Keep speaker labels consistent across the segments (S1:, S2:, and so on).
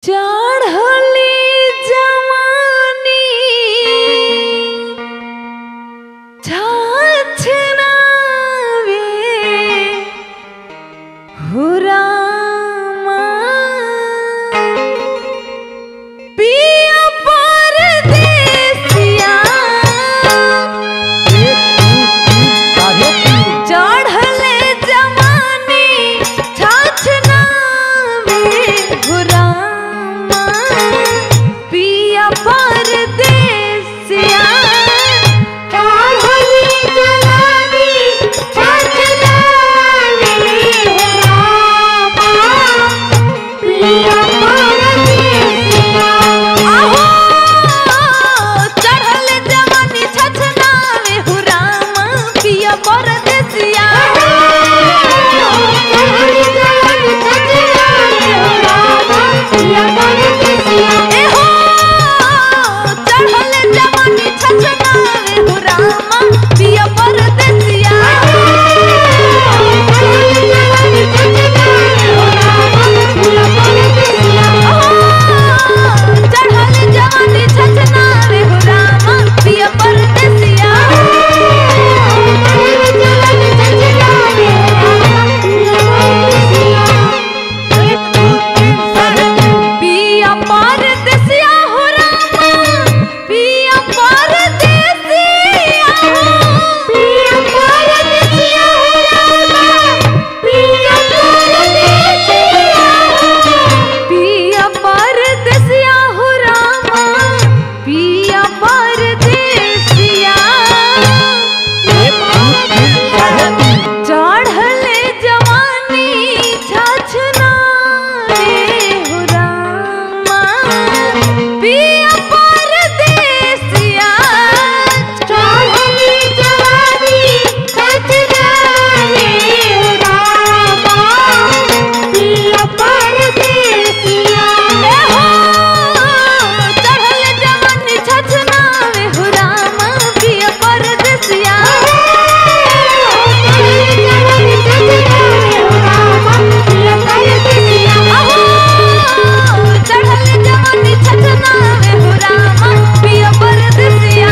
S1: चढ़ली जवानी छछनावे हुरामा पिया परदेसिया चढ़ले जवानी छछनावे हुरामा पिया परदेसिया
S2: चढ़ली जवानी छछनावे हुरामा पिया परदेसिया
S1: आहो चढ़ल जवानी छछनावे हुरामा पिया परदेसिया
S2: चढ़ली जवानी छछनावे हुरामा पिया परदेसिया
S1: ए हो चढ़ल जवानी छछनावे हुरामा पिया परदेसिया चढ़ल जवानी छछनावे हुरामा पिया परदेसिया पिया परदेसिया हुरामा पिया परदेसिया पिया परदेसिया हुरामा पिया परदेसिया चढ़ले जवानी छछना रे हुरामा पिया परदेसिया ए हो चढ़ले जवानी छछना रे हुरामा पिया परदेसिया आहो चढ़ले जवानी छछना रे हुरामा पिया परदेसिया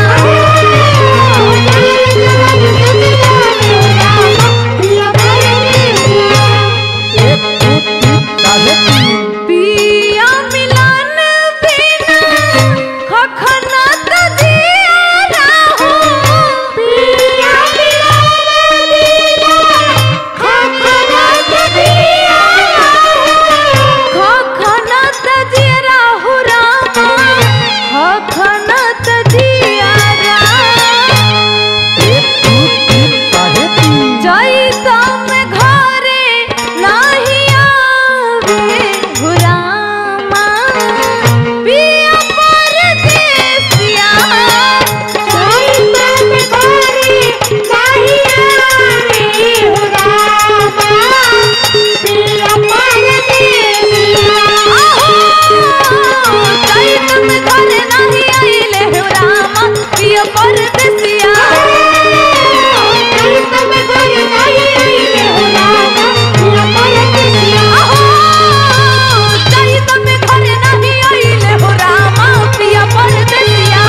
S1: पिया मिलन बिना खखना त जिया हो खखना त जिया हो रामा खखना त जिया जैता में घरे नाही आवे हो रामा पिया परदेसिया आहो जैता में घरे नाही आइले हो रामा पिया परदेसिया आहो जैता में घरे नाही आइले हो रामा पिया परदेसिया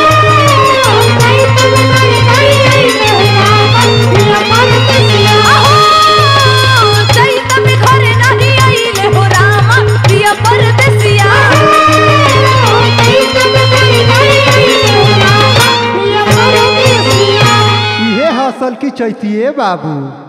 S1: आहो जैता में घरे नाही आइले हो रामा पिया परदेसिया
S3: इहे हसल की चैतिए बाबू